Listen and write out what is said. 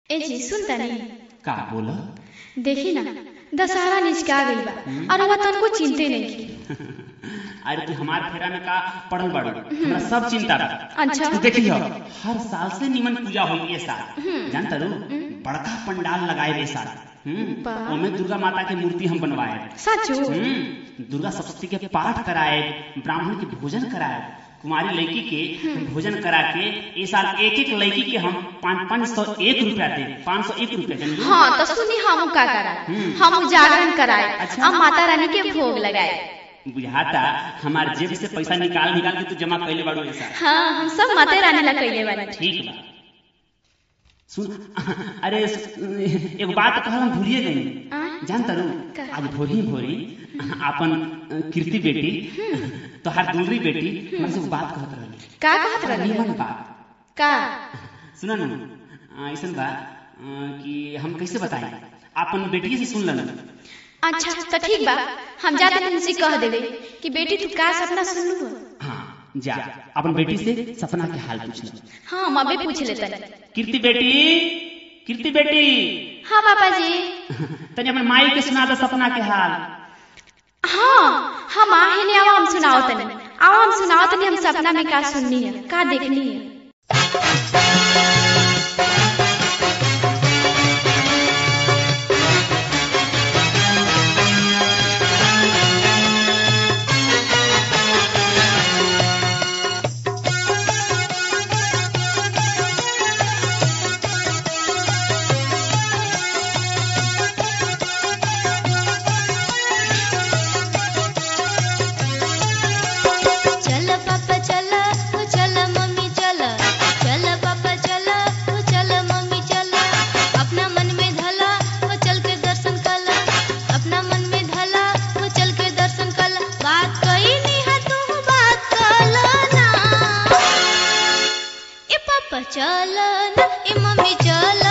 ए जी सुन तनी का बोला देखी ना दशहरा निचका गइल बा और वह तनको चिंते नहीं की अरे तू हमार फेरा में का पड़ल बाड़ू हमरा सब चिंता बा अच्छा तू देखी हो हर साल से निमन पूजा होई ये साल जानता रू बड़का पंडाल लगाए रे साल हम्म वाह। ओमे दुर्गा माता के मूर्ति हम बनवाए सचो हम्म दुर्गा सप्तशती के पाठ कराए ब्राह्मण के भोजन कराए कुमारी लड़की के भोजन करा के ये साल एक एक लड़की के हम पाँच पाँच सौ एक रुपया दे पाँच सौ एक रुपया जानली हाँ तो सुनी हम का कराए हम जागरण कराए अच्छा। और माता रानी के भोग लगाए बुझाता हमार जेब से पैसा निकाल निकाल के तू जमा कैले बाड़ू ये साल हाँ हम सब माता रानी ला कइले बानी ठीक बा सुन अरे सु- एगो बात कहल हम भूलिए गई आ? जानता रू का? आज भोरी भोरी अपन अ, कीर्ति बेटी तोहार दूसरी बेटी हमरा से एगो बात कहत रहली का कहत रहली निमन बात का सुना न अ, ऐसन बा अ, कि हम कैसे बताएं अपन बेटी से सुन लेना अच्छा तो ठीक बा हम जाते उनसे कह देवे कि बेटी तू का सपना सुनलू हो हाँ जा अपन बेटी से सपना के हाल पूछ ले हाँ हम अबे पूछ लेते कीर्ति बेटी कीर्ति बेटी हाँ पापा जी तनी अपन माई के सुना दे सपना के हाल हाँ हम आहे ने आओ हम सुनाओ तनी आओ हम सुनाओ तनी हम सपना में का सुननी है का देखनी है चल पापा चल ओ चल मम्मी चल चल पापा चल ओ चल मम्मी चल अपना मन में धला ओ चल के दर्शन कला अपना मन में धला ओ चल के दर्शन कला बात कही नहीं है तू बात कला ना ए पापा चल ना ए मम्मी चल